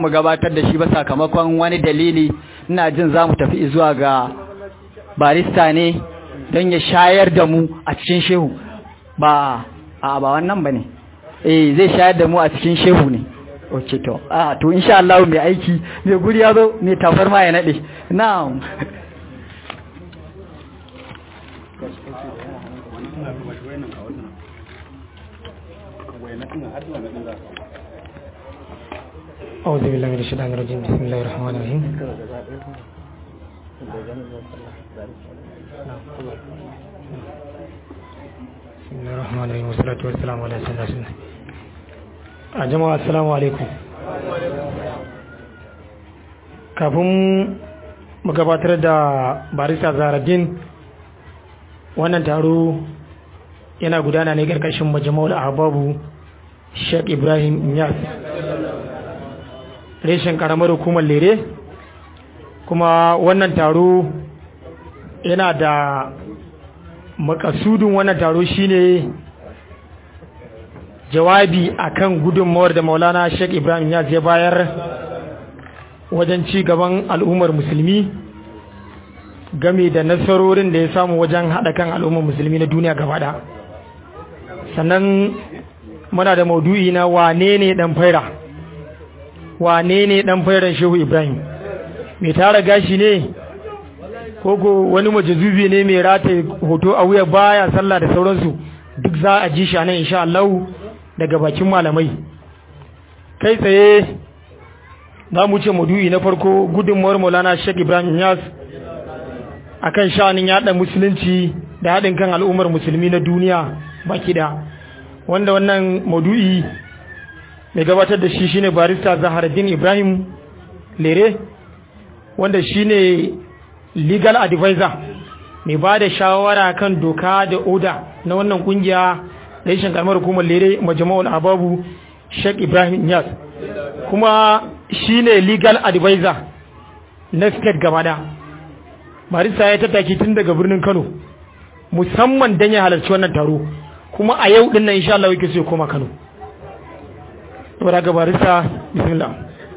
mu gabatar da shi ba sakamakon wani dalili ina jin za mu tafi zuwa ga barista ne don ya shayar da mu a cikin shehu ba a ba wannan ba ne eh zai shayar da mu a cikin shehu ne ok to a to insha Allah mai aiki mai guri ya zo mai tafar ma ya nade na'am أعوذ بالله من الشيطان الرجيم بسم الله الرحمن الرحيم بسم الله الرحمن الرحيم والصلاة والسلام على سيدنا رسول الله جماعة السلام عليكم kafin mu gabatar da barista zaradin wannan taro yana gudana ne karkashin majama'ul ahbabu Sheikh Ibrahim Inyas reshen karamar hukumar lere kuma wannan taro yana da makasudin wannan taro shine jawabi akan gudunmawar da maulana sheikh ibrahim ya ya bayar wajen ci gaban al'ummar musulmi game da nasarorin da ya samu wajen haɗa kan al'ummar musulmi na duniya gaba sannan muna da maudu'i na wane ne ɗan faira wane ne dan fairan shehu ibrahim mai tara gashi ne koko wani majazubi ne mai rataye hoto a wuya baya sallah da sauransu duk za a ji shi nan insha Allah daga bakin malamai kai tsaye za mu ce madu'i na farko gudunmuwar maulana sheikh ibrahim yas akan sha'anin yada musulunci da haɗin kan al'ummar musulmi na duniya baki da wanda wannan madu'i mai gabatar da shi shine barista Zaharuddin Ibrahim Lere wanda shine legal advisor mai ba da shawara kan doka da oda na wannan kungiya reshen karamar hukumar Lere majama'ul ababu Sheikh Ibrahim Niyas kuma shine legal advisor na state gabada barista ya tattaki tun daga birnin Kano musamman dan ya halarci wannan taro kuma a yau din nan insha Allah yake so ya koma Kano saboda ga barista bismillah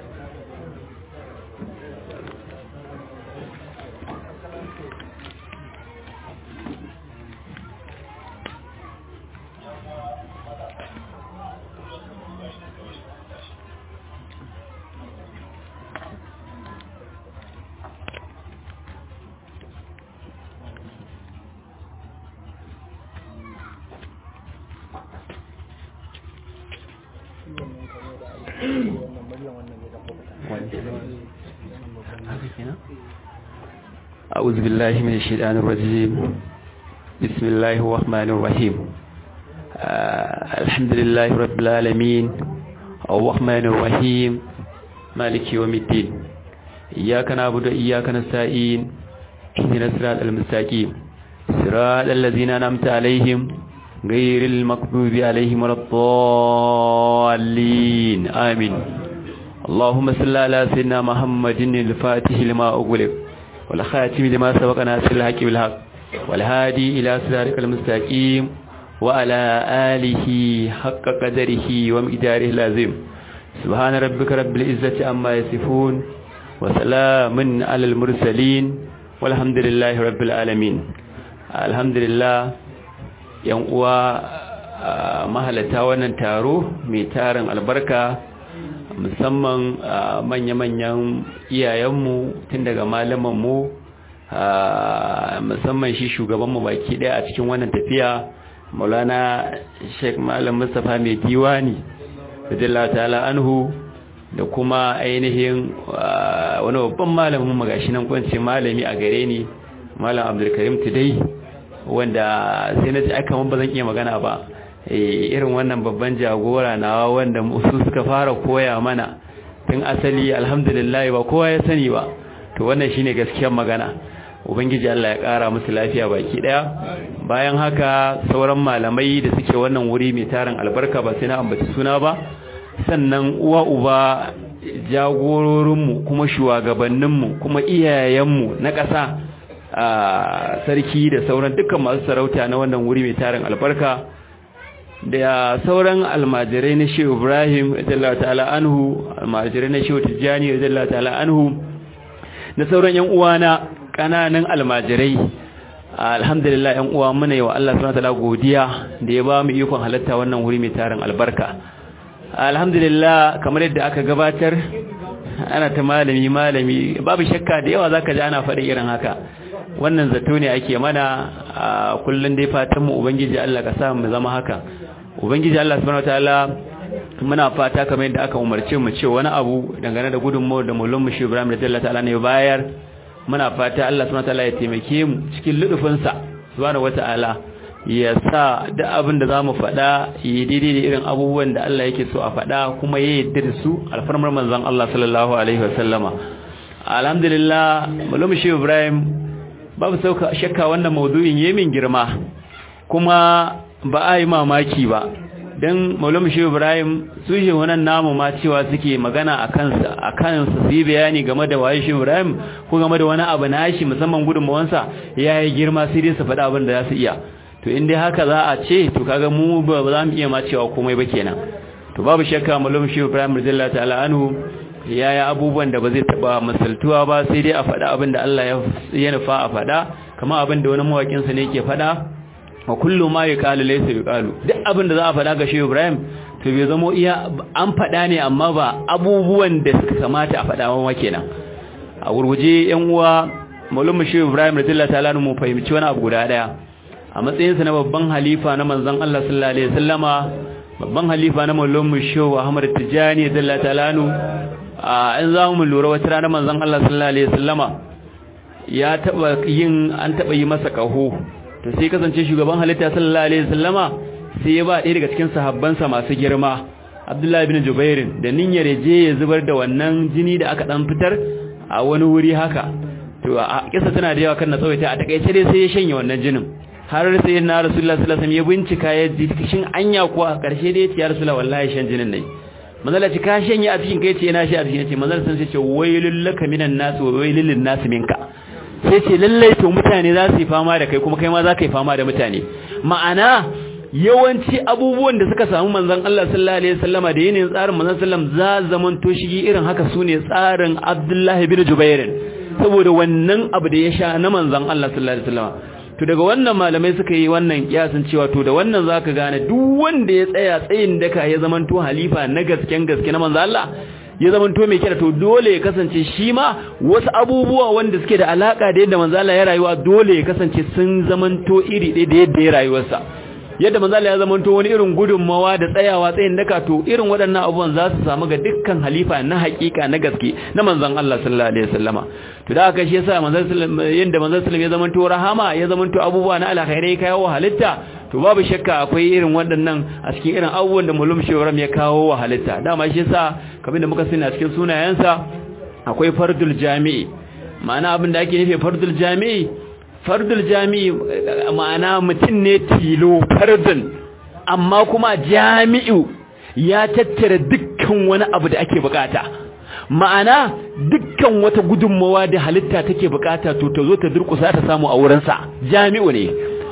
أعوذ بالله من الشيطان الرجيم بسم الله الرحمن الرحيم آه الحمد لله رب العالمين الرحمن الرحيم مالك يوم الدين إياك نعبد وإياك نستعين اهدنا الصراط المستقيم صراط الذين أنعمت عليهم غير المغضوب عليهم ولا الضالين آمين اللهم صل على سيدنا محمد الفاتح لما أغلق والخاتم لما سبق ناصر الحق بالحق والهادي إلى صراطك المستقيم وعلى آله حق قدره ومقداره اللازم سبحان ربك رب العزة عما يصفون وسلام على المرسلين والحمد لله رب العالمين الحمد لله yan uwa mahalata wannan taro mai tarin albarka musamman manya-manyan iyayenmu tun daga malamanmu musamman shi shugabanmu baki daya a cikin wannan tafiya maulana sheik malam mustapha mai diwani radiyallahu ta'ala anhu da kuma ainihin wani babban malamin magashi nan kwanci malami a gare ni malam abdulkarim tudai wanda sai na ji aka man ba zan iya magana ba irin wannan babban jagora nawa wanda su suka fara koya mana tun asali alhamdulillah ba kowa ya sani ba to wannan shine gaskiyar magana ubangiji Allah ya kara musu lafiya baki daya bayan haka sauran malamai da suke wannan wuri mai tarin albarka ba sai na ambaci suna ba sannan uwa uba jagororinmu kuma shugabanninmu kuma iyayenmu na ƙasa a sarki da sauran dukkan masu sarauta na wannan wuri mai tarin albarka da sauran almajirai na shehu ibrahim radiyallahu ta'ala anhu almajirai na shehu tijjani radiyallahu ta'ala anhu da sauran yan uwana kananan almajirai alhamdulillah yan uwa muna yi wa Allah subhanahu wataala godiya da ya ba mu ikon halatta wannan wuri mai tarin albarka alhamdulillah kamar yadda aka gabatar ana ta malami malami babu shakka da yawa zaka ji ana faɗi irin haka wannan zato ne ake mana a kullun dai fatan mu ubangiji Allah ka sa mu zama haka ubangiji Allah subhanahu wataala muna fata kamar yadda aka umarce mu ce wani abu dangane da gudunmawar da mulun mu shi Ibrahim radiyallahu ta'ala ne bayar muna fata Allah subhanahu wataala ya taimake mu cikin ludufinsa subhanahu wataala ya sa duk abin da zamu faɗa yi daidai da irin abubuwan da Allah yake so a faɗa kuma ya yarda da su alfarmar manzon Allah sallallahu alaihi wasallama alhamdulillah mulum shi Ibrahim babu sauka shakka wannan maudu'in yayin girma kuma ba a yi mamaki ba dan maulama shi ibrahim su shi wannan namu ma cewa suke magana a kansa a kansa su yi bayani game da waye shi ibrahim ko game da wani abu na shi musamman gudunmawansa ya yi girma sai dai su faɗa abin da za su iya to in dai haka za a ce to kaga mu ba za mu iya ma cewa komai ba kenan to babu shakka maulama shi ibrahim radiyallahu ta'ala anhu ya yi abubuwan da ba zai taɓa misaltuwa ba sai dai a faɗa abin da Allah ya nufa a faɗa kamar abin da wani mawaƙinsa ne ke faɗa wa kullu ma yuqalu laysa yuqalu duk abin da za a faɗa ga Shehu Ibrahim to bai zamo iya an faɗa ne amma ba abubuwan da suka kamata a faɗa wa kenan a gurguje yan uwa Maulana Shehu Ibrahim radiyallahu ta'ala mu fahimci wani abu guda daya a matsayin sa na babban halifa na manzon Allah sallallahu alaihi wasallama babban halifa na Maulana Shehu Ahmad Tijani radiyallahu ta'ala a in za mu lura wata rana manzon Allah sallallahu alaihi wasallama ya taba yin an taba yi masa kaho to sai kasance shugaban halitta sallallahu alaihi wasallama sai ya ba ɗaya daga cikin sahabbansa masu girma Abdullahi ibn Jubair da niyyar je ya zubar da wannan jini da aka dan fitar a wani wuri haka to a kisa tana da yawa kan na tsawaita a takaice dai sai ya shanye wannan jinin har sai na Rasulullah sallallahu alaihi wasallam ya bincika ya ji shin anya ko a karshe dai ya Rasulullah wallahi shan jinin ne manzala ci ka shanye a cikin kai ce na shi a cikin ce manzala sun ce wailul laka minan nas wa wailul lin nas minka sai ce lallai to mutane za su yi fama da kai kuma kai ma za ka yi fama da mutane ma'ana yawanci abubuwan da suka samu manzon Allah sallallahu alaihi wasallama da yanayin tsarin manzon sallam za zaman to shigi irin haka sune tsarin Abdullah ibn Jubair saboda wannan abu da ya sha na manzon Allah sallallahu alaihi wasallama to daga wannan malamai suka yi wannan kiyasin cewa to da wannan zaka gane duk wanda ya tsaya tsayin daka ya zaman to halifa na gasken gaske na manzon Allah ya zamanto mai kira to dole ya kasance shi ma wasu abubuwa wanda suke da alaka da yadda manzo Allah ya rayuwa dole ya kasance sun zamanto iri ɗaya da yadda ya rayuwarsa yadda manzo Allah ya zamanto wani irin gudunmawa da tsayawa tsayin daka to irin waɗannan abubuwan za su samu ga dukkan halifa na haƙiƙa na gaske na manzon Allah sallallahu alaihi wasallama to da haka shi yasa manzon sallallahu yanda manzon sallallahu ya zamanto rahama ya zamanto abubuwa na alkhairai kawo halitta to babu shakka akwai irin waɗannan a cikin irin abubuwan da mulum shewaram ya kawo wa halitta dama shi yasa kamar da muka sani a cikin sunayensa akwai fardul jami'i ma'ana abin da ake nufi fardul jami'i fardul jami'i ma'ana mutum ne tilo fardun amma kuma jami'u ya tattara dukkan wani abu da ake bukata ma'ana dukkan wata gudunmawa da halitta take bukata to ta zo ta durkusa ta samu a wurinsa jami'u ne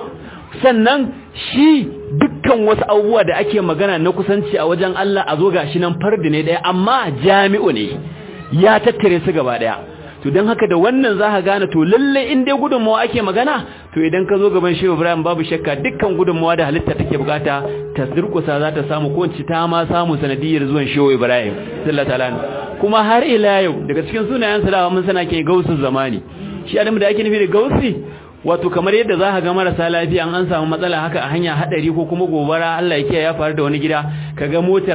sannan shi dukkan wasu abubuwa da ake magana na kusanci a wajen Allah a zo gashi nan fardi ne daya amma jami'u ne ya tattare su gaba daya to don haka da wannan za ka gane to lalle in dai gudunmawa ake magana to idan ka zo gaban shehu ibrahim babu shakka dukkan gudunmawa da halitta take bukata ta durkusa za ta samu ko ta ma samu sanadiyar zuwan shehu ibrahim sallallahu alaihi kuma har ila yau daga cikin sunayen salawa mun sana ke gausun zamani shi adamu da ake nufi da gausi wato kamar yadda za ka ga marasa lafiya an samu matsala haka a hanya hadari ko kuma gobara Allah ya kiyaye ya faru da wani gida kaga motar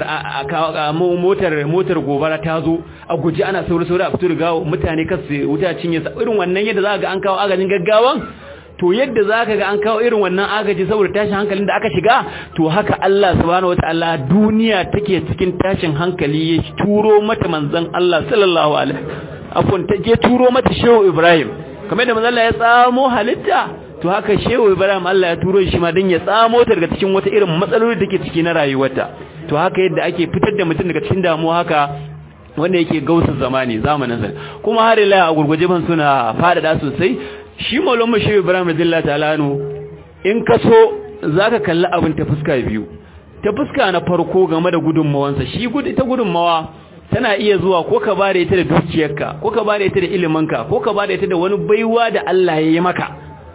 motar motar gobara ta zo a guji ana sauri sauri a fito da mutane kasu wuta cinye sa irin wannan yadda za ka ga an kawo agajin gaggawan to yadda za ka ga an kawo irin wannan agaji saboda tashin hankalin da aka shiga to haka Allah subhanahu wataala duniya take cikin tashin hankali ya turo mata manzon Allah sallallahu alaihi afwan ta je turo mata shehu Ibrahim kamar da manzon Allah ya tsamo halitta to haka shehu Ibrahim Allah ya turo shi ma dan ya tsamo ta daga cikin wata irin matsaloli da take ciki na rayuwarta to haka yadda ake fitar da mutum daga cikin damuwa haka wanda yake gausun zamani zamanin sa kuma har ila a gurguje ban suna fadada sosai shi maulon mu shehu Ibrahim radiyallahu ta'ala anhu in ka so zaka kalli abin ta fuska biyu ta fuska na farko game da gudunmawansa shi ita gudunmawa tana iya zuwa ko ka bada ita da dukiyarka ko ka bada ita da iliminka ko ka bada ita da wani baiwa da Allah ya yi maka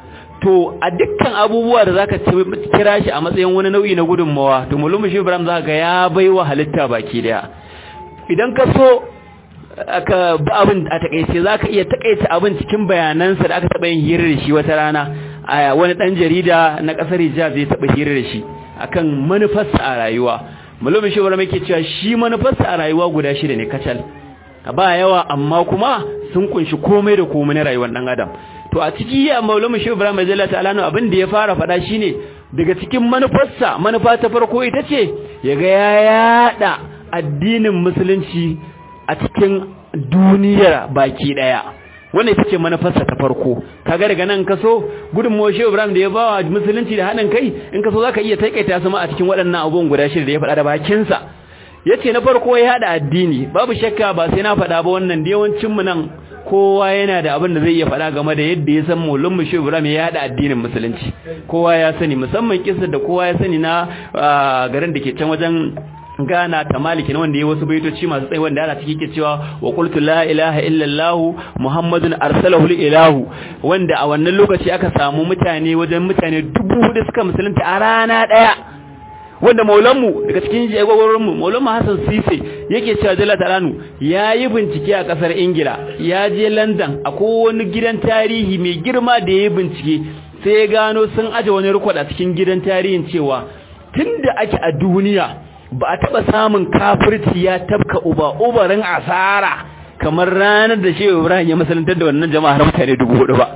to a dukkan abubuwa da zaka kira shi a matsayin wani nau'i na gudunmawa to mulmu shi Ibrahim zaka ga ya baiwa halitta baki daya idan ka so aka ba abin a takeice zaka iya takaita abin cikin bayanansa da aka taba yin hira da shi wata rana a wani dan jarida na kasar Hijaz zai taba hira da shi akan manufarsa a rayuwa mulmu shi Ibrahim yake cewa shi manufarsa a rayuwa guda shida ne kacal ba yawa amma kuma sun kunshi komai da komai na rayuwar dan adam to a ciki ya maulama shi Ibrahim Jalla ta'ala abin da ya fara fada shine daga cikin manufarsa manufa ta farko ita ce yaga ya yada addinin musulunci a cikin duniyar baki daya wannan ita ce manufarsa ta farko kaga daga nan kaso gudunmuwar shi Ibrahim da ya bawa musulunci da haɗin kai in kaso zaka iya taikaita su ma a cikin waɗannan abubuwan guda shida da ya faɗa da bakinsa yace na farko ya hada addini babu shakka ba sai na faɗa ba wannan da yawancin mu nan kowa yana da abin da zai iya faɗa game da yadda ya san Maulana Mushe Ibrahim ya hada addinin musulunci kowa ya sani musamman kissa da kowa ya sani na garin da ke can wajen Gana ta maliki na wanda ya wasu baitoci masu tsayi wanda ana ciki ke cewa wa qultu la ilaha illa Allah Muhammadun arsalahu ilahu wanda a wannan lokaci aka samu mutane wajen mutane dubu hudu suka musulunta a rana daya wanda maulanmu daga cikin jagororinmu maulanmu Hassan Sise yake cewa Jalla Talanu ya yi bincike a kasar Ingila ya je London akwai wani gidan tarihi mai girma da ya yi bincike sai ya gano sun aje wani rikwad a cikin gidan tarihin cewa tunda ake a duniya ba a taba samun kafirci ya tabka uba ubarin asara kamar ranar da Shehu Ibrahim ya masalantar da wannan jama'a har mutane dubu hudu ba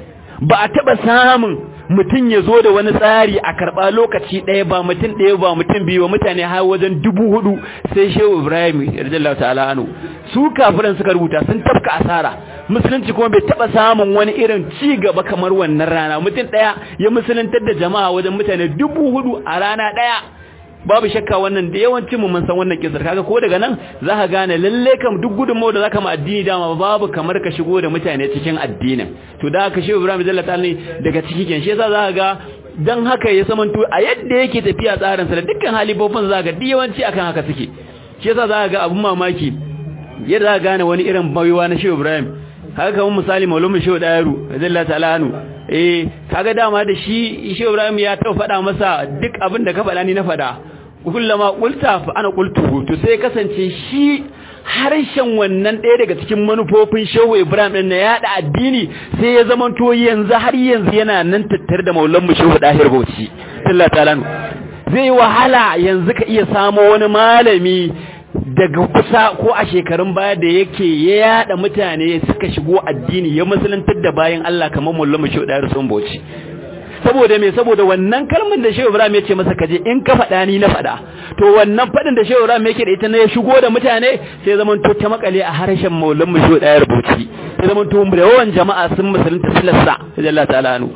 ba a taba samun mutum ya zo da wani tsari a karɓa lokaci ɗaya ba mutum ɗaya ba mutum biyu ba mutane har wajen dubu hudu sai shehu ibrahim radiyallahu ta'ala anu su kafiran suka rubuta sun tafka asara musulunci kuma bai taɓa samun wani irin ci gaba kamar wannan rana mutum ɗaya ya musuluntar da jama'a wajen mutane dubu hudu a rana ɗaya babu shakka wannan da yawancin mu mun san wannan kisar kaga ko daga nan zaka gane lalle kam duk gudunmawar da zaka ma addini dama babu kamar ka shigo da mutane cikin addinin to da haka shehu Ibrahim Jalla ta'ala daga ciki ken shi yasa zaka ga dan haka ya samanto a yadda yake tafiya tsarin sa da dukkan halibofin zaka ga yawanci akan haka suke shi yasa zaka ga abun mamaki yadda zaka gane wani irin baiwa na shehu Ibrahim haka kamar misali maulumin shehu Dayaru Jalla ta'ala anu eh kaga dama da shi shehu Ibrahim ya taɓa faɗa masa duk abin da ka faɗa ni na faɗa kullama qulta fa ana qultu to sai kasance shi harshen wannan ɗaya daga cikin manufofin Shehu Ibrahim din na yada addini sai ya zama to yanzu har yanzu yana nan tattare da Maulan Shehu Dahir Bauchi Allah ta'ala zai wahala yanzu ka iya samo wani malami daga kusa ko a shekarun baya da yake ya yada mutane suka shigo addini ya musulantar da bayan Allah kamar Maulan Shehu Dahir Bauchi saboda me saboda wannan kalmar da Shehu Ibrahim ya ce masa kaje in ka faɗa ni na faɗa to wannan faɗin da Shehu Ibrahim yake da ita ne ya shigo da mutane sai zaman to ta makale a harshen Maulan mu Shehu Dayar Bauchi sai zaman to da yawan jama'a sun musulunta silassa Allah ta'ala anu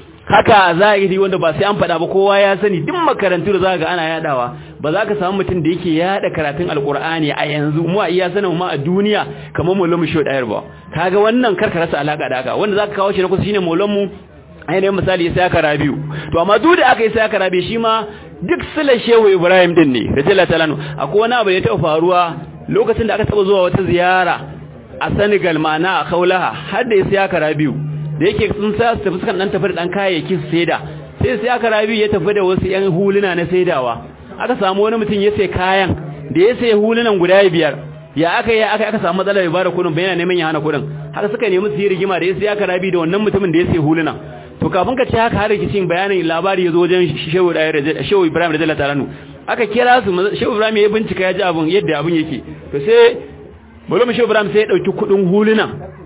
haka zahiri wanda ba sai an faɗa ba kowa ya sani duk makarantu da za ga ana yadawa ba za ka samu mutum da yake yada karatun alkur'ani a yanzu mu a iya sanin ma a duniya kamar Maulan mu Shehu Dayar ba kaga wannan karka rasa alaka da haka wanda zaka kawo shi na kusa shine Maulan mu ainihin misali ya saka rabiu to amma duk da aka yi saka rabi shi ma duk sila shehu ibrahim din ne radiyallahu ta'ala akwai wani abu da ya taɓa faruwa lokacin da aka taɓa zuwa wata ziyara a senegal ma'ana a kaulaha har da ya saka rabiu da yake sun sa su tafi sukan dan tafi da dan kayayyaki su saida sai saka rabiu ya tafi da wasu yan huluna na saidawa aka samu wani mutum ya sai kayan da ya sai hulunan guda biyar ya aka yi aka aka samu matsalar ya bada kudin bayan neman ya hana kudin haka suka nemi su yi rigima da ya sai aka rabi da wannan mutumin da ya sai hulunan to kafin ka ce haka har rikicin bayanin labari ya zo wajen shehu shehu Ibrahim radiyallahu ta'ala aka kira su shehu Ibrahim ya bincika ya ji abun yadda abun yake to sai mulum shehu Ibrahim sai ya dauki kudin huluna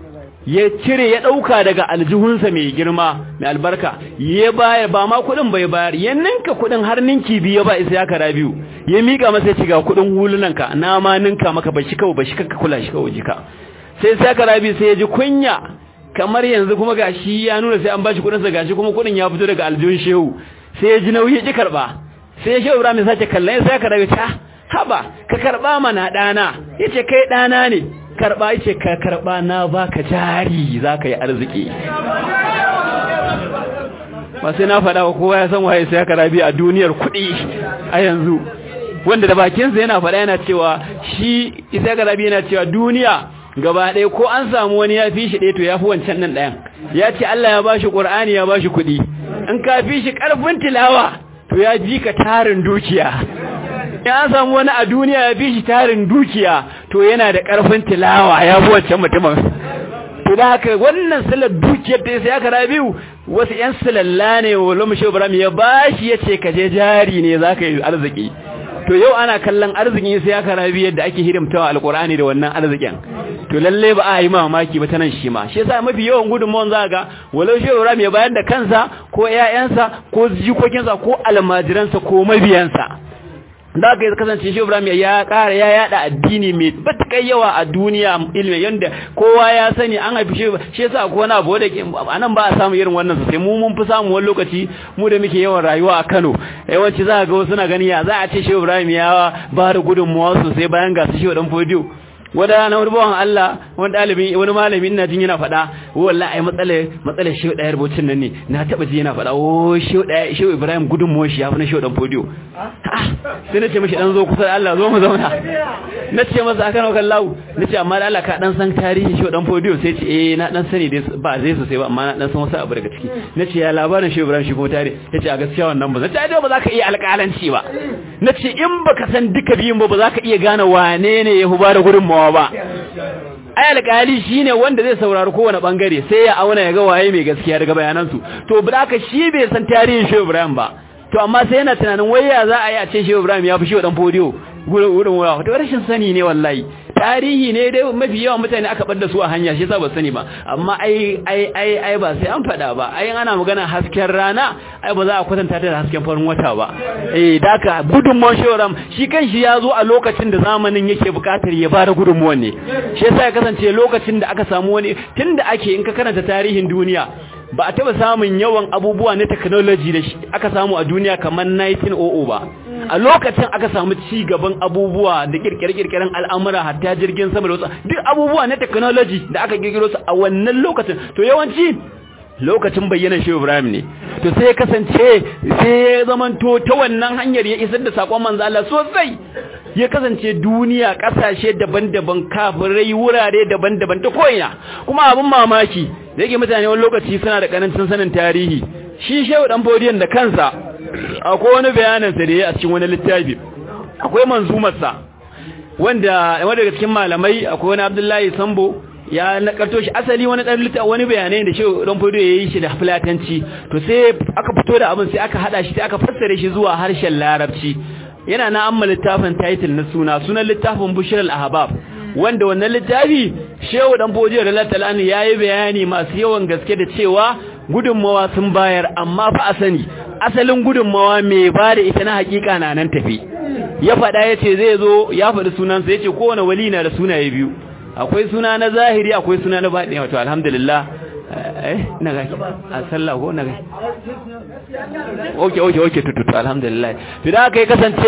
ya cire ya dauka daga aljihunsa mai girma mai albarka ya baya ba ma kudin bai bayar ya ninka kudin har ninki biyu ba isa ya kara biyu ya mika masa ya ci ga kudin hulunan ka na ma ninka maka ba shi kawai ba shi ka kula shi kawai jika sai sai kara biyu sai ya ji kunya kamar yanzu kuma gashi ya nuna sai an bashi kudin sa gashi kuma kudin ya fito daga aljihun shehu sai ya ji nauyi ya ki karba sai shehu Ibrahim ya sace kallon sai ka rabe ta haba ka karba mana dana yace kai dana ne karba yace ka karba na baka jari zaka yi arziki ba sai na faɗa wa kowa ya san waye sai ka rabi a duniyar kuɗi a yanzu wanda da bakinsa yana faɗa yana cewa shi isa ga rabi yana cewa duniya gaba ɗaya ko an samu wani ya fi shi ɗaya to ya fi wancan nan ɗayan ya ce Allah ya bashi ƙur'ani ya bashi kuɗi in ka fi shi ƙarfin tilawa to ya ji ka tarin dukiya in an samu wani a duniya ya fi shi tarin dukiya to yana da ƙarfin tilawa ya fi wancan mutumin to da haka wannan silar dukiyar da sai aka rabiu wasu ƴan silalla ne wa lumushe ibrahim ya bashi ya ce ka je jari ne za ka yi arziki to yau ana kallon arzikin sai aka rabi yadda ake hidimtawa alkur'ani da wannan arzikin to lalle ba a yi mamaki ba ta nan shi ma shi yasa mafi yawan gudunmawan za ga walau shi ibrahim ya bayar da kansa ko ƴaƴansa ko jikokinsa ko almajiransa ko mabiyansa da aka yi kasance shi Ibrahim ya ƙara ya yada addini mai batakai yawa a duniya ilmi yanda kowa ya sani an haifi shi shi yasa ko wani abu da anan ba a samu irin wannan sosai mu mun fi samu wani lokaci mu da muke yawan rayuwa a Kano yawanci za ga wasu na gani ya za a ce shi Ibrahim ya ba da gudunmuwa sosai bayan ga su shi dan fodiyo wanda rana wani bawan Allah wani dalibi wani malami ina jin yana faɗa wallahi ai matsalar matsalar shi ɗaya rubutun nan ne na taba ji yana faɗa o shi ɗaya shi Ibrahim gudunmuwar shi ya fi na shi dan fodiyo sai na ce mashi dan zo kusa da Allah zo mu zauna na ce masa aka nauka lau na ce amma da Allah ka dan san tarihin shi dan fodiyo sai ce eh na dan sani dai ba zai sosai ba amma na dan san wasu abu daga ciki na ce ya labarin shi Ibrahim shi kuma tare ya ce a gaskiya wannan ba zai ce ba za ka iya alƙalanci ba na ce in baka san duka biyun ba ba za ka iya gane wane ne ya huba da gudunmawa ba ai alƙali shine wanda zai saurari kowane bangare sai ya auna ya ga waye mai gaskiya daga bayanansu to ba ka shi bai san tarihin Shehu Ibrahim ba to amma sai yana tunanin waya za a yi a ce Shehu Ibrahim ya fi Shehu dan fodiyo gurin wurin waya to rashin sani ne wallahi tarihi ne dai mafi yawan mutane aka bar da su a hanya shi yasa ba sani ba amma ai ai ai ai ba sai an fada ba ai ana magana hasken rana ai ba za a kwatanta ta da hasken farin wata ba eh daka gudunmuwan shoram shi kanshi ya zo a lokacin da zamanin yake bukatar ya bada gudunmuwan ne shi yasa ya kasance lokacin da aka samu wani tunda ake in ka karanta tarihin duniya ba a taba samun yawan abubuwa na technology da aka samu a duniya kamar 1900 ba a lokacin aka samu ci gaban abubuwa da kirkire-kirkiren al'amura hatta jirgin sama da wasu duk abubuwa na technology da aka kirkiro su a wannan lokacin to yawanci lokacin bayyana shi Ibrahim ne to sai kasance sai ya zamanto ta wannan hanyar ya isar da sakon manzo Allah sosai ya kasance duniya kasashe daban-daban kafirai wurare daban-daban ta koina kuma abin mamaki da yake mutane wani lokaci suna da karancin sanin tarihi shi shehu dan bodiyan da kansa akwai wani bayanin sa da ya a cikin wani littafi akwai manzumar sa wanda wanda daga cikin malamai akwai wani Abdullahi Sambo ya nakarto shi asali wani dan littafi wani bayanai da shehu dan bodiyo yayi shi da fulatanci to sai aka fito da abin sai aka hada shi sai aka fassare shi zuwa harshen larabci yana na amma littafin title na suna sunan littafin bushir al-ahbab wanda wannan littafi shehu dan boje da latalani yayi bayani masu yawan gaske da cewa gudunmawa sun bayar amma fa asani asalin gudunmawa mai ba da ita na hakika na nan tafi ya faɗa yace zai zo ya faɗi sunansa yace kowane wali na da sunaye biyu akwai suna na zahiri akwai suna na baɗi wato alhamdulillah eh na ga a sallah ko na ga okay okay okay tutu alhamdulillah to da kai kasance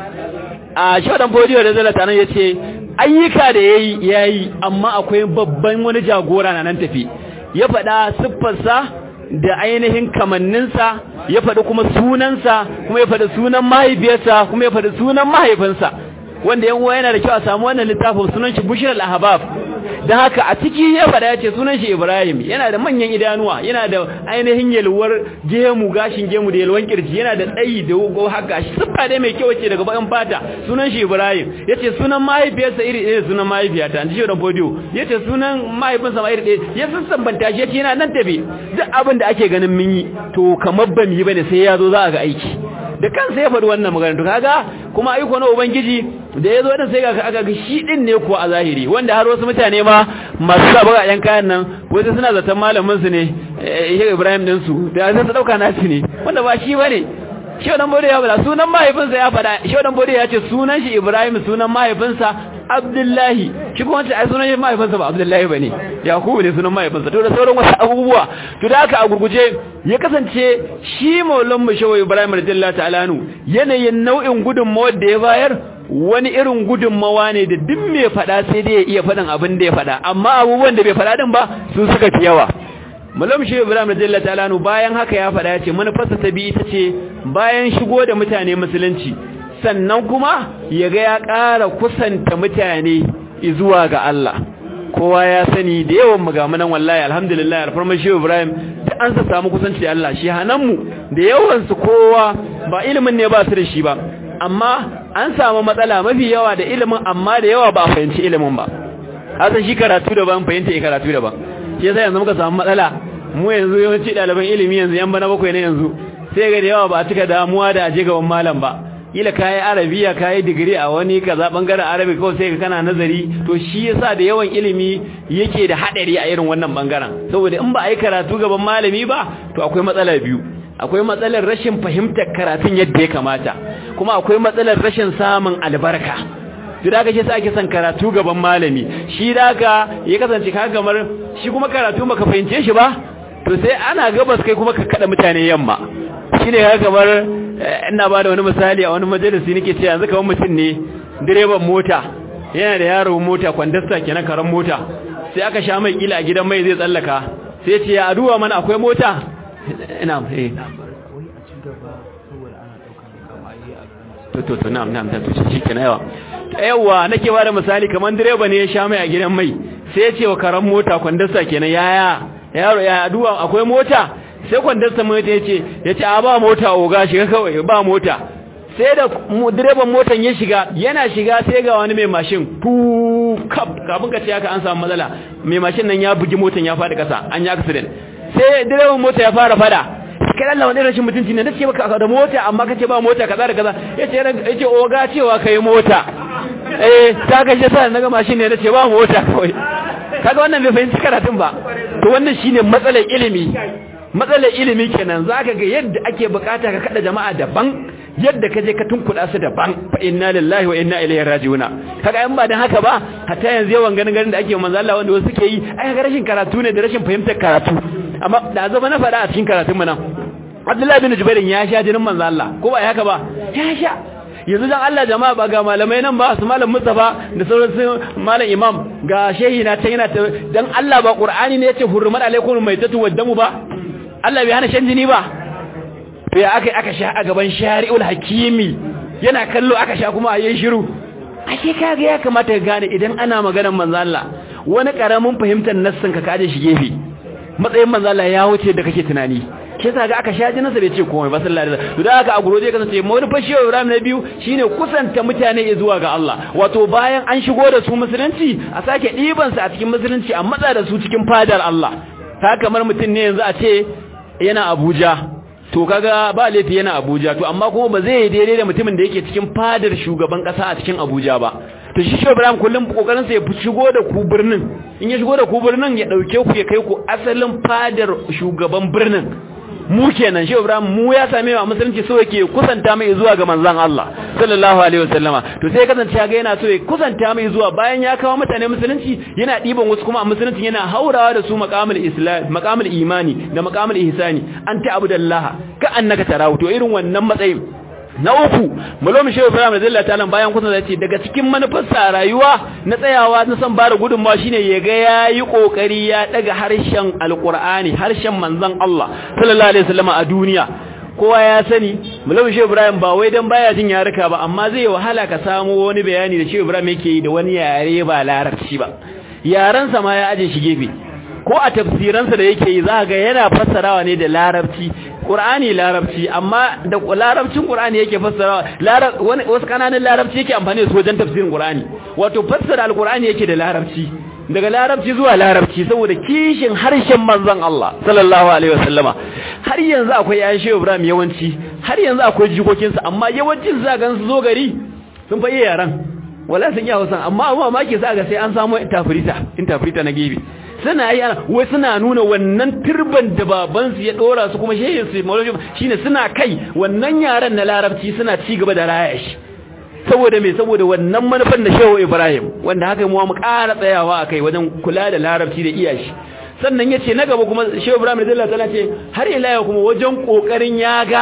a shodan bodiyo da zalata nan yace ayyuka da yayi yayi amma akwai babban wani jagora na nan tafi ya faɗa siffarsa da ainihin kamanninsa ya faɗi kuma sunansa kuma ya faɗi sunan mahaifiyarsa kuma ya faɗi sunan mahaifinsa wanda yan uwa yana da kyau a samu wannan littafin sunan shi Bushra al-Ahbab dan haka a ciki ya fada yace sunan shi Ibrahim yana da manyan idanuwa yana da ainihin yalwar gemu gashin gemu da yalwan kirji yana da tsayi da go haka shi siffa dai mai kyau ce daga bayan fata sunan shi Ibrahim yace sunan mahaifiyarsa iri ɗaya sunan mahaifiyata an ji shi da bodiyo yace sunan mahaifinsa ma iri ɗaya ya sassambanta shi yace yana nan tabe duk abin da ake ganin mun yi to kamar ban yi bane sai ya zo za a ga aiki da kansa ya faɗi wannan magana to kaga kuma aiko na ubangiji da yazo din sai ga aka ga shi din ne kuwa a zahiri wanda har wasu mutane ma masu sa baga yan kayan nan wasu suna zaton malamin su ne Sheikh Ibrahim din su da sai su dauka nasu ne wanda ba shi bane shi dan bode ya bada sunan mahaifinsa ya faɗa shi dan bode ya ce sunan shi Ibrahim sunan mahaifinsa Abdullahi shi kuma ce ai sunan mahaifinsa ba Abdullahi bane Yakubu ne sunan mahaifinsa to da sauran wasu abubuwa to da haka a gurguje ya kasance shi Maulan Mushawi Ibrahim radiyallahu ta'ala nu yanayin nau'in gudunmawar da ya bayar wani irin gudunmawa ne da duk mai fada sai dai ya iya faɗin abin da ya fada amma abubuwan da bai fada din ba su suka fi yawa Malam Shehu Ibrahim radiyallahu ta'ala anhu bayan haka ya faɗa ya ce manufarsa ta bi ita ce bayan shigo da mutane musulunci sannan kuma ya ga ya ƙara kusanta mutane zuwa ga Allah kowa ya sani da yawan magamunan wallahi alhamdulillah alfarmar Shehu Ibrahim da an sa samu kusanci da Allah shi hananmu da yawan su kowa ba ilimin ne ba su da shi ba amma an samu matsala mafi yawa da ilimin amma da yawa ba a fahimci ilimin ba hasan shi karatu daban fahimta ya karatu daban shi yasa yanzu muka samu matsala mu yanzu yawanci ɗaliban ilimi yanzu yan bana bakwai ne yanzu sai ga da yawa ba a cika damuwa da aje gaban malam ba kila kayi arabiya kayi digiri a wani kaza bangaren arabi kawai sai ka kana nazari to shi yasa da yawan ilimi yake da hadari a irin wannan bangaren saboda in ba a yi karatu gaban malami ba to akwai matsala biyu akwai matsalar rashin fahimtar karatun yadda ya kamata kuma akwai matsalar rashin samun albarka to da kace sai ake son karatu gaban malami shi da ka ya kasance ka kamar shi kuma karatu baka fahimce shi ba to sai ana gabas kai kuma ka kada mutane yamma shine ka kamar ina ba da wani misali a wani majalisi nake cewa yanzu kamar mutum ne direban mota yana da yaro mota kwandasta kenan karan mota sai aka sha mai kila a gidan mai zai tsallaka sai ce ya aduwa mana akwai mota ina eh to to to na'am na'am to shi kenan yawa yawa nake ba da misali kamar direba ne ya sha mai a gidan mai sai ya ce wa karan mota kwandasta kenan yaya yaro ya aduwa akwai mota sai kwandasta mota ya ce ya ce a ba mota oga shiga kawai ba mota sai da direban motan ya shiga yana shiga sai ga wani mai mashin fu kaf kafin ka ce haka an samu matsala mai mashin nan ya bugi motan ya faɗi ƙasa an yi accident sai direban mota ya fara fada kai Allah wani rashin mutunci ne nace baka da mota amma kace ba mota kaza da kaza yace yace oga cewa kai mota eh ta ga shi sai naga mashin ne nace ba mota kawai kaga wannan bai fahimci karatun ba to wannan shine matsalar ilimi matsalar ilimi kenan zaka ga yadda ake bukata ka kada jama'a daban yadda kaje ka tunkuda su daban fa inna lillahi wa inna ilaihi raji'un kaga in ba dan haka ba hatta yanzu yawan ganin ganin da ake manzo Allah wanda wasu suke yi ai ga rashin karatu ne da rashin fahimtar karatu amma da zama na fada a cikin karatun mu nan Abdullahi bin Jubair ya sha jinin manzo Allah ko ba haka ba ya sha yanzu dan Allah jama'a ba ga malamai nan ba su malam Mustafa da sauran su malam Imam ga shehi na ta yana dan Allah ba Qur'ani ne yace hurmat alaikum maitatu waddamu ba Allah bai hana shan jini ba to ya aka aka sha a gaban shari'ul hakimi yana kallo aka sha kuma a yin shiru ashe kaga ya kamata ka gane idan ana maganar manzo Allah wani karamin fahimtar nassin ka kaje shi gefe matsayin manzo Allah ya wuce da kake tunani shi yasa ga aka sha jinansa bai ce komai ba sallallahu alaihi wasallam to da aka a guro zai kasance mawani fashiyo Ibrahim na biyu shine kusanta mutane zuwa ga Allah wato bayan an shigo da su musulunci a sake diban su a cikin musulunci a matsa da su cikin fadar Allah ta kamar mutum ne yanzu a ce yana Abuja to kaga ba laifi yana Abuja to amma kuma ba zai daidai da mutumin da yake cikin fadar shugaban kasa a cikin Abuja ba to shi shi Ibrahim kullum kokarin sa ya shigo da ku birnin in ya shigo da ku birnin ya dauke ku ya kai ku asalin fadar shugaban birnin mu kenan shi Ibrahim mu ya same wa musulunci so yake kusanta mai zuwa ga manzon Allah sallallahu alaihi wasallama to sai kasance ga yana so ya kusanta mai zuwa bayan ya kawo mutane musulunci yana diban wasu kuma a musulunci yana haurawa da su maqamul islam maqamul imani da maqamul ihsani anta abudallah ka annaka tarahu to irin wannan matsayin na uku malomi shehu ibrahim radiyallahu ta'ala bayan kusa da ce daga cikin manufarsa rayuwa na tsayawa na san bada gudunmawa shine ya ga yayi kokari ya daga harshen alqur'ani harshen manzon Allah sallallahu alaihi wasallam a duniya kowa ya sani malomi shehu ibrahim ba wai dan baya jin yaruka ba amma zai wahala ka samu wani bayani da shehu ibrahim yake yi da wani yare ba larabci ba yaran sa ma ya aje shi gefe ko a tafsiransa da yake yi za ga yana fassarawa ne da larabci Qur'ani larabci amma da larabcin Qur'ani yake fassarawa wani wasu kananan larabci yake amfani da su wajen tafsirin Qur'ani wato fassara al-Qur'ani yake da larabci daga larabci zuwa larabci saboda kishin harshen manzon Allah sallallahu alaihi wasallama har yanzu akwai ayan Shehu Ibrahim yawanci har yanzu akwai jikokinsa amma yawancin za ga su zo gari sun fa iya yaran wala sun iya Hausa amma amma ma ke sa ga sai an samu interpreter interpreter na gefe suna yi wai suna nuna wannan turban da babansu ya dora su kuma shehin su maulidi shine suna kai wannan yaran na larabci suna ci gaba da raya shi saboda me saboda wannan manufan da shehu Ibrahim wanda haka mu mu ƙara tsayawa akai wajen kula da larabci da iyashi sannan yace na gaba kuma shehu Ibrahim radiyallahu ta'ala ce har ila yau kuma wajen kokarin ya ga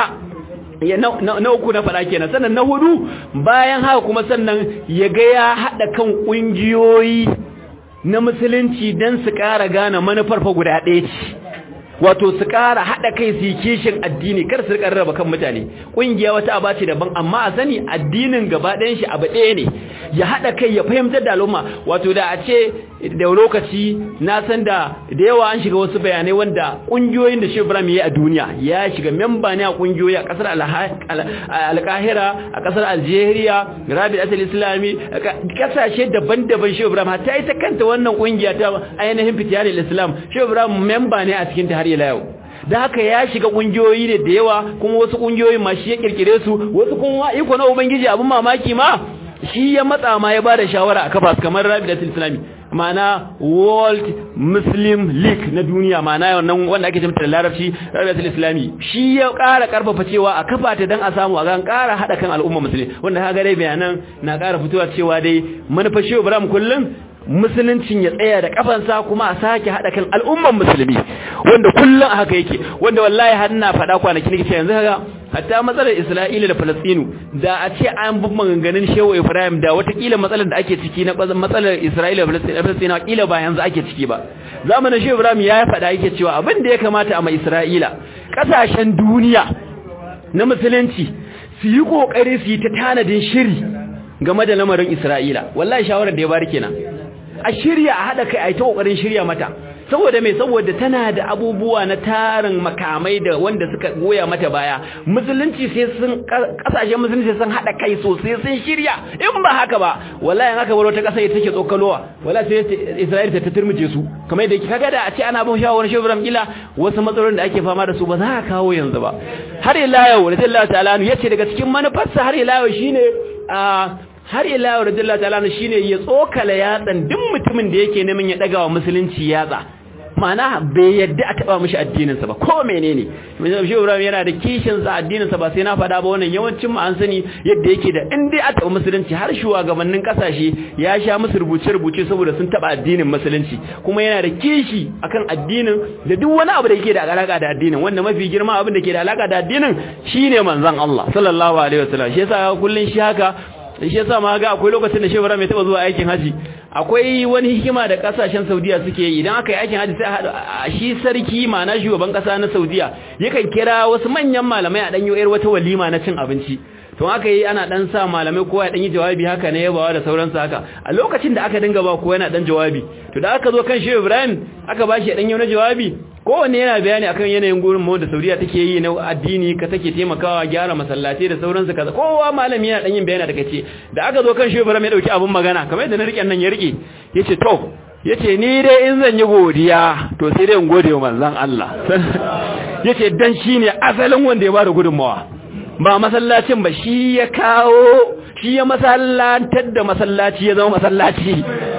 ya na uku na fada kenan sannan na hudu bayan haka kuma sannan ya ga ya hada kan kungiyoyi na musulunci don su ƙara gane manufar fa guda ɗaya ce wato su ƙara haɗa kai su yi kishin addini kar su rika raba kan mutane ƙungiya wata aba ce daban amma a sani addinin gaba ɗayan shi abu ɗaya ne ya haɗa kai ya fahimtar da al'umma wato da a ce da lokaci na san da da yawa an shiga wasu bayanai wanda ƙungiyoyin da Shehu Ibrahim ya yi a duniya ya shiga memba ne a ƙungiyoyi a ƙasar Alkahira a ƙasar Algeria Rabi Asal Islami ƙasashe daban-daban Shehu Ibrahim ta ita kanta wannan ƙungiya ta ainihin fitiyanin Islam Shehu Ibrahim memba ne a cikin ta har ila yau da haka ya shiga kungiyoyi ne da yawa kuma wasu kungiyoyin ma shi ya kirkire su wasu kuma iko na ubangiji abin mamaki ma shi ya matsa ma ya bada shawara a kafa kamar Rabidatul Islami ma'ana World Muslim League na duniya ma'ana wannan wanda ake cewa da Larabci Rabidatul Islami shi ya ƙara karfafa cewa a kafa ta dan a samu a ga ƙara hada kan al'umma musulmi wanda kaga dai bayanan na ƙara fitowa cewa dai manufar Shehu Ibrahim kullum musuluncin ya tsaya da kafansa kuma a sake hada kan al'umman musulmi wanda kullun a haka yake wanda wallahi har ina faɗa kwanaki nake cewa yanzu kaga hatta matsalar Isra'ila da Falastinu da a ce an bi maganganun Shehu Ibrahim da watakila matsalar da ake ciki na matsalar Isra'ila da Falastinu kila ba yanzu ake ciki ba zamanin Shehu Ibrahim ya faɗa yake cewa abin da ya kamata a mai Isra'ila kasashen duniya na musulunci su yi kokari su yi ta tanadin shiri game da lamarin Isra'ila wallahi shawarar da ya bari kenan a shirya a haɗa kai a yi ta ƙoƙarin shirya mata saboda mai saboda tana da abubuwa na tarin makamai da wanda suka goya mata baya musulunci sai sun ƙasashen musulunci sun haɗa kai sosai sun shirya in ba haka ba wallahi in aka bar wata ƙasa ita take tsokalowa wallahi sai Isra'ila ta turmuje su kamar yadda kaga da a ce ana bin shawarar Shehu Ibrahim ila wasu matsalolin da ake fama da su ba za a kawo yanzu ba har ila yau radiyallahu ta'ala yace daga cikin manufarsa har ila yau shine a har ila yau radiyallahu ta'ala shine ya tsokala yatsan duk mutumin da yake neman ya daga wa musulunci yatsa ma'ana bai yadda a taba mishi addinin sa ba ko menene misali shi Ibrahim yana da kishin sa addinin sa ba sai na faɗa ba wannan yawancin mu an sani yadda yake da in dai a taba musulunci har shugabannin kasashe ya sha musu rubuce rubuce saboda sun taba addinin musulunci kuma yana da kishi akan addinin da duk wani abu da yake da alaka da addinin wanda mafi girma abin da ke da alaka da addinin shine manzon Allah sallallahu alaihi wasallam shi yasa kullun shi haka shi yasa ma ga akwai lokacin da Shehu mai taba zuwa aikin haji akwai wani hikima da kasashen Saudiya suke yi idan aka yi aikin haji sai a shi sarki ma'ana shugaban kasa na Saudiya yakan kira wasu manyan malamai a danyo yar wata walima na cin abinci to aka yi ana dan sa malamai kowa ya dan yi jawabi haka ne yabawa da sauransu haka a lokacin da aka dinga ba kowa yana dan jawabi to da aka zo kan Shehu Ibrahim aka bashi ya dan yi wani jawabi kowanne yana bayani akan yanayin gurin mu da Saudiya take yi na addini ka take taimakawa gyara masallatai da sauransu kaza kowa malami yana dan yin bayani daga ce da aka zo kan Shehu Ibrahim ya dauki abun magana kamar yadda na rike nan ya rike yace to yace ni dai in zan yi godiya to sai dai in gode wa manzon Allah yace dan shine asalin wanda ya bada gudunmawa ba masallacin ba shi ya kawo shi ya masallatar da masallaci ya zama masallaci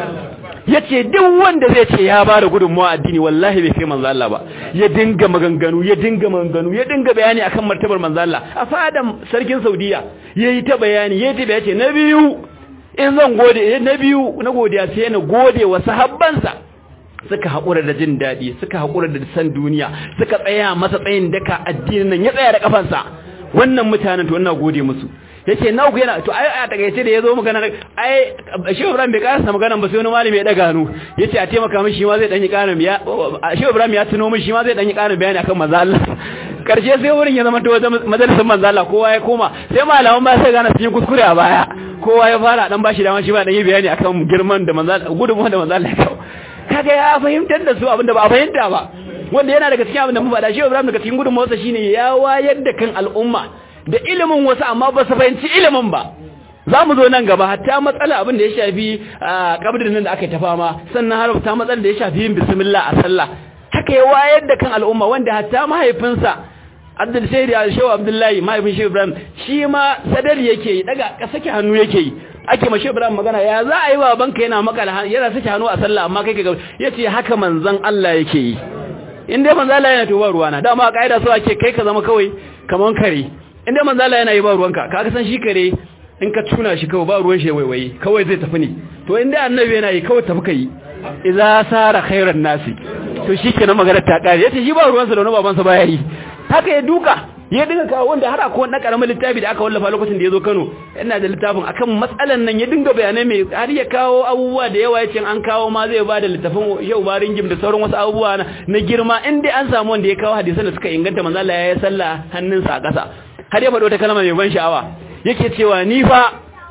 yace duk wanda zai ce ya bada gudunmawa addini wallahi bai kai manzo Allah ba ya dinga maganganu ya dinga maganganu ya dinga bayani akan martabar manzo Allah a fadan sarkin Saudiya yayi ta bayani yayi ta bayani na biyu in zan gode na biyu na godiya sai na gode wa sahabbansa suka haƙura da jin daɗi suka haƙura da san duniya suka tsaya masa tsayin daka addinin nan ya tsaya da kafansa wannan mutanen to ina gode musu yace na ku yana to ai a takaice da yazo magana ai Shehu Ibrahim bai karasa magana ba sai wani malami ya daga hannu yace a taimaka mishi ma zai dan yi karin biya Shehu Ibrahim ya tuno mishi ma zai dan yi karin bayani akan manzo Allah karshe sai wurin ya zama to majalisar manzo Allah kowa ya koma sai malaman ba sai gane sun kuskure a baya kowa ya fara dan bashi dama shi ba dan yi bayani akan girman da manzo gudunmuwan da manzo Allah ya kawo kaga ya fahimtar da su abinda ba a fahimta ba wanda yana daga cikin abinda mu faɗa Shehu Ibrahim daga cikin gudunmuwarsa shine ya wayar da kan al'umma da ilimin wasu amma ba su fahimci ilimin ba za mu zo nan gaba hatta matsala abin da ya shafi kabrin nan da aka yi ta fama sannan har ta matsala da ya shafi yin bismillah a sallah haka ya wayar da kan al'umma wanda hatta mahaifinsa Abdul Shaidi Shehu Abdullahi mahaifin Shehu Ibrahim shi ma sadari yake yi daga sake hannu yake yi ake mashi Ibrahim magana ya za a yi wa banka yana makala yana sake hannu a sallah amma kai ka yace haka manzon Allah yake yi in dai manzon Allah yana tuba ruwana dama kaida so ake kai ka zama kawai kaman kare inda manzo Allah yana yi ba ruwanka kaga san shi kare in ka tuna shi kawai ba ruwan shi waiwaye kawai zai tafi ne to inda annabi yana yi kawai tafi kai idza sara khairan nasi to shikenan magana ta kare yace shi ba ruwansa da wani babansa baya yi haka ya duka ya dinga kawo wanda har akwai wani karamin littafi da aka wallafa lokacin da ya zo Kano ina da littafin akan matsalan nan ya dinga bayanai mai har ya kawo abubuwa da yawa yace an kawo ma zai bada littafin yau barin gim da sauran wasu abubuwa na girma in dai an samu wanda ya kawo hadisan da suka inganta manzo Allah ya yi sallah hannunsa a ƙasa har ya faɗo ta kalma mai ban sha'awa yake cewa ni fa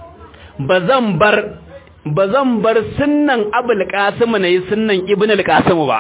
bazan bar bazan bar sunnan Abul Qasim ne sunnan Ibn al-Qasim ba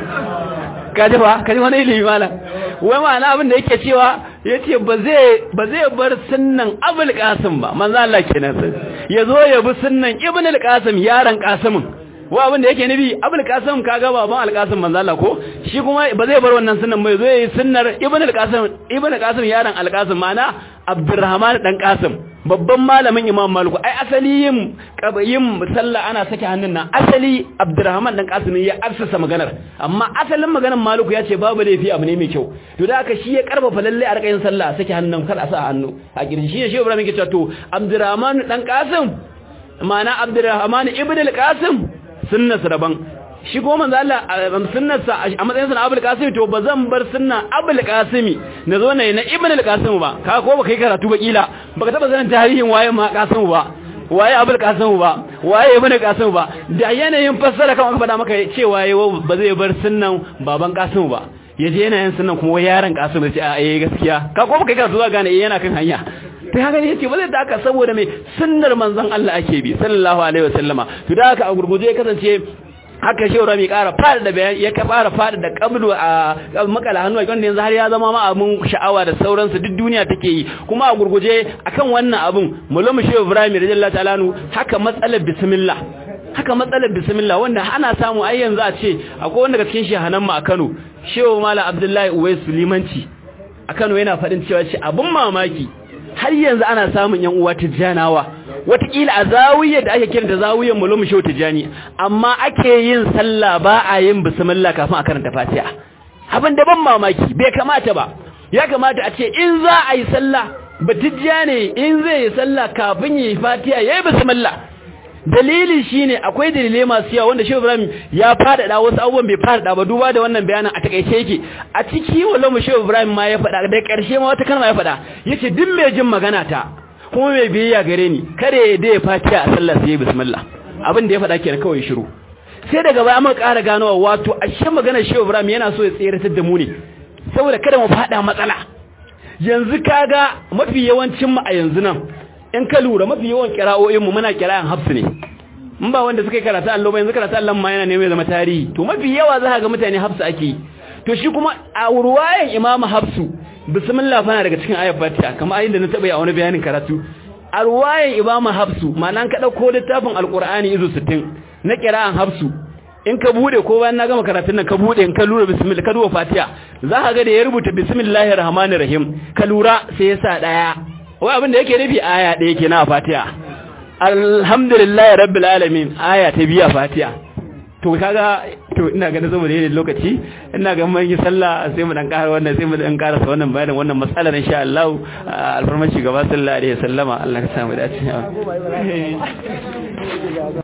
kaji fa kaji wani ilimi malam wai ma'ana abin da yake cewa yace ba zai ba zai bar sunnan Abul Qasim ba manzo Allah kenan sai yazo ya bi sunnan Ibn al-Qasim yaron Qasimin wa abin da yake nabi Abul Qasim kaga baban al-Qasim manzo Allah ko shi kuma ba zai bar wannan sunnan ba yazo yayi sunnar Ibn al-Qasim Ibn al-Qasim yaron al-Qasim ma'ana Abdurrahman dan Qasim babban malamin Imam Malik ai asali yin yin sallah ana sake hannun nan asali Abdurrahman dan Qasim ya arsasa maganar amma asalin maganar Malik ya ce babu laifi abu ne mai kyau to da haka shi ya karfafa lalle a rakayin sallah sake hannun kar a sa hannu a gidan shi ne shi Ibrahim yake cewa to Abdurrahman dan Qasim ma'ana Abdurrahman ibn al-Qasim sunnarsa daban shi ko manzo Allah sunnarsa a matsayin sa Abul Qasim to bazan bar sunna Abul Qasimi nazo ne na Ibn al-Qasim ba ka ko baka yi karatu ba kila baka taba sanin tarihin waye ma Qasim ba waye Abul Qasim ba waye Ibn al-Qasim ba da yanayin fassara kan aka faɗa maka cewa ba zai bar sunnan baban Qasim ba yaje yana yin sunnan kuma yaron Qasim sai a eh gaskiya ka ko baka yi karatu za gane eh yana kan hanya ta haka ne yace ba zai da haka saboda mai sunnar manzon Allah ake bi sallallahu alaihi wasallama to da haka a gurguje ya kasance haka shehu rami kara fada da bayan ya fara fada da kablu a makala hannu wanda yanzu har ya zama ma abun sha'awa da sauransu duk duniya take yi kuma a gurguje akan wannan abun mulamu shehu ibrahim radiyallahu ta'ala haka matsalar bismillah haka matsalar bismillah wanda ana samu ai yanzu a ce akwai wanda daga cikin shehanan mu a Kano shehu malam abdullahi uwais limanci a Kano yana fadin cewa ce abun mamaki har yanzu ana samun yan uwa tijjanawa watakila a zawiyar da ake kira da zawiyar mulum shau tijjani amma ake yin sallah ba a yin bismillah kafin a karanta fatiha abin da ban mamaki bai kamata ba ya kamata a ce in za a yi sallah batijja ne in zai yi sallah kafin yi fatiha yayi bismillah dalili shine akwai dalilai masu yawa wanda Shehu Ibrahim ya fadada wasu abubuwan bai fadada ba duba da wannan bayanin a takeice yake a ciki wallahi Shehu Ibrahim ma ya fada da karshe ma wata kalma ya fada yace duk mai jin magana ta kuma mai biyayya gare ni kare da ya fatiha a sallah sai bismillah abin da ya fada kenan kawai shiru sai daga baya muka ƙara ganowa wato ashe magana Shehu Ibrahim yana so ya tseratar da mu ne saboda kada mu fada matsala yanzu kaga mafi yawancin mu a yanzu nan in ka lura mafi yawan kira'o'inmu muna kira'an hafsu ne in ba wanda suka yi karatu allo ba yanzu karatu allon ma yana neman zama tarihi to mafi yawa za ka ga mutane hafsu ake yi to shi kuma a ruwayan imamu hafsu bismillah fana daga cikin ayat fatiha kamar ayin da na taɓa yi a wani bayanin karatu a ruwayan imamu hafsu ma'ana ka ɗauko littafin alƙur'ani izu sittin na kira'an hafsu in ka bude ko bayan na gama karatun nan ka bude in ka lura bismillah ka duba fatiha za ka ga da ya rubuta bismillahir rahmanir rahim ka lura sai ya sa daya wai abin da yake nufi aya ɗaya ke na fatiha alhamdulillah rabbil alamin aya ta biya fatiha to kaga to ina ganin saboda yayin lokaci ina ga mun yi sallah sai mu dan ƙara wannan sai mu dan ƙara sa wannan bayanin wannan matsalar insha Allah alfarmaci gaba sallallahu alaihi wasallama Allah ka samu dace